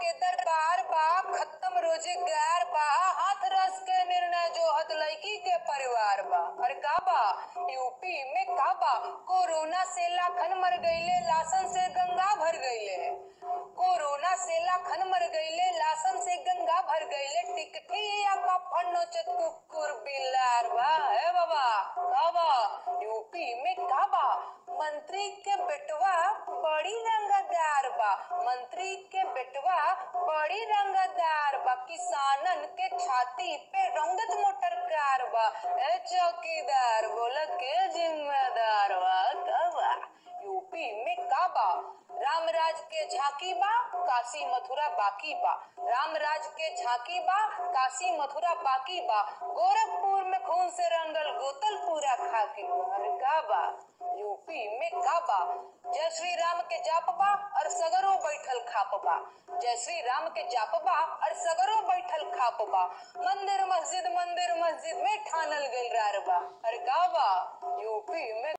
के दरबार बा खत्म रोजगार बा हाथ रस के निर्णय जो हत लड़की के परिवार बा अरे का बा यूपी में का बा कोरोना से लाखन मर गईले लासन से गंगा भर गईले कोरोना से लाखन मर गईले लासन से गंगा भर गईले टिकठी या का फन्नो कुकुर बिलार बा है बाबा का बा यूपी में का बा मंत्री के बेटवा बड़ी रंगदार बा मंत्री के बेटवा बड़ी रंगदार बा किसानन के छाती पे रंगत मोटर कार बा ए चौकीदार बोला के जिम्मेदार बा का बा यूपी में का बा रामराज के झांकी बा काशी मथुरा बाकी बा रामराज के झांकी बा काशी मथुरा बाकी बा गोरखपुर में खून से रंगल गोतल पूरा खाकी बा अरे का बा यूपी में का बा जय श्री राम के जाप बा और सगरो बैठल खाप बा जय श्री राम के जाप बा और सगरो बैठल खाप बा मंदिर मस्जिद मंदिर मस्जिद में ठानल गइल रार बा अरे का बा यूपी में